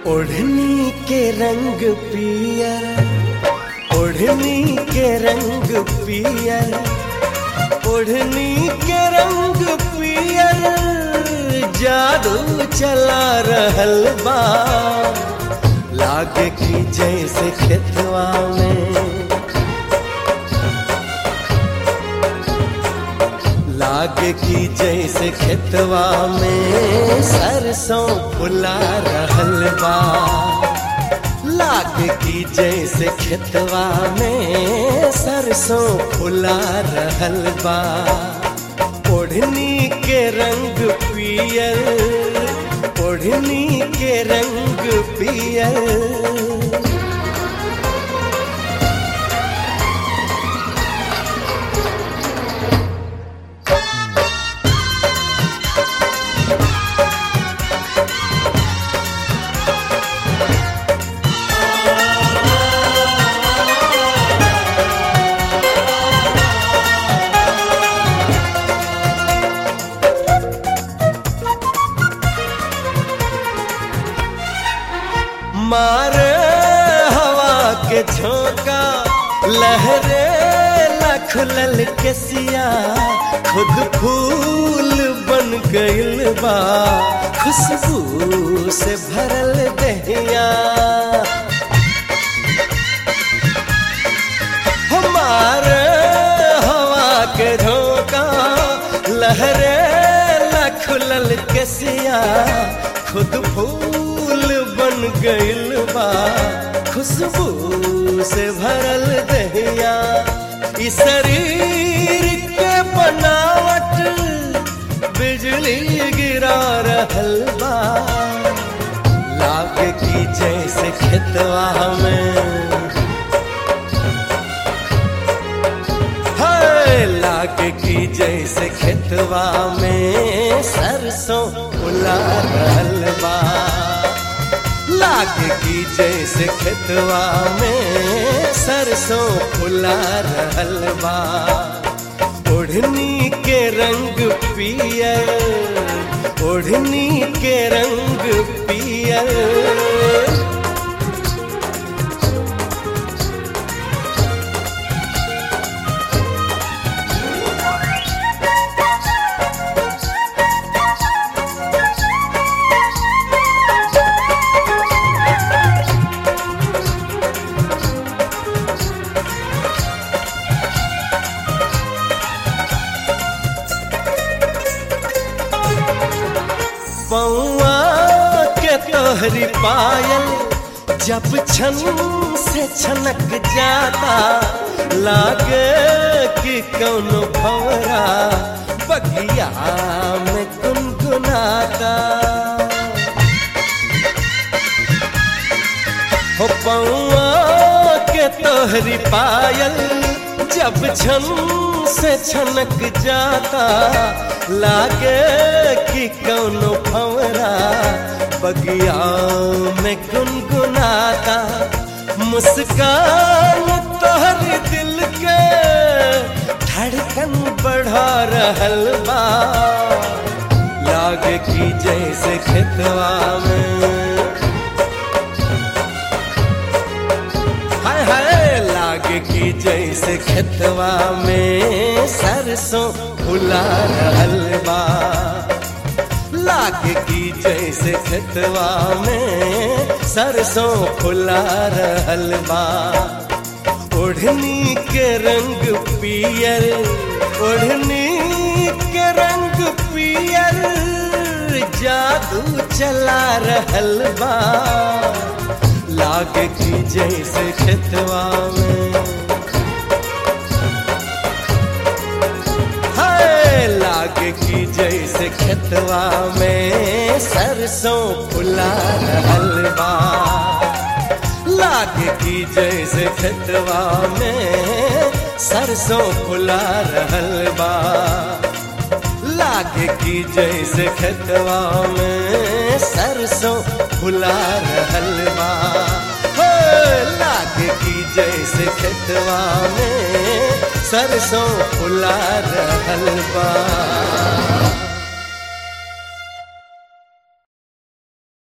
ओढ़नी के रंग पियर ओढ़नी के रंग पियर ओढ़नी के रंग पियर जादू चला रहल बा लागे की जैसे खेतवा में लागे की जैसे खेतवा में सरसों फुला रहल बा लागे की जैसे खेतवा में सरसों फुला रहल बा ओढ़नी के रंग पियर ओढ़नी के रंग पियर मारे हवा के झोंका लहरे लखलल के सिया खुद फूल बन गइल बा खुशबू से भरल दहिया हमारे हवा के झोंका लहरे लखलल के सिया खुद फूल बन गइल बा खुशबू से भरल दहिया इस शरीर के बनावट बिजली गिरा रहल बा लागे की जैसे खेतवा में हाय लागे की जैसे खेतवा में सरसों फुला रहल बा लागे की जैसे खेतवा में सरसों फुला रहल बा ओढ़नी के रंग पियर ओढ़नी के रंग पियर पौआ के तोहरी पायल जब छन से छनक जाता लागे कि कौनो भवरा बगिया में गुनगुनाता हो पौआ के तोहरी पायल जब छन से छनक जाता लागे कि कौनो भंवरा बगिया में गुनगुनाता मुस्कान तोहरी दिल के धड़कन बढ़ा रहल बा लागे कि जैसे खेतवा में हाय हाय लागे की जैसे खेतवा में सरसों फुला रहल बा लागे की जैसे खेतवा में सरसों फुला रहल बा ओढ़नी के रंग पियर ओढ़नी के रंग पियर जादू चला रहल बा लागे की जैसे खेतवा में हाय लागे की जैसे खेतवा में सरसों फुला रहल बा लागे की जैसे खेतवा में सरसों फुला रहल बा लागे की जैसे खेतवा में सरसों फुला रहल बा हो लागे की जैसे खेतवा में सरसों फुला रहल बा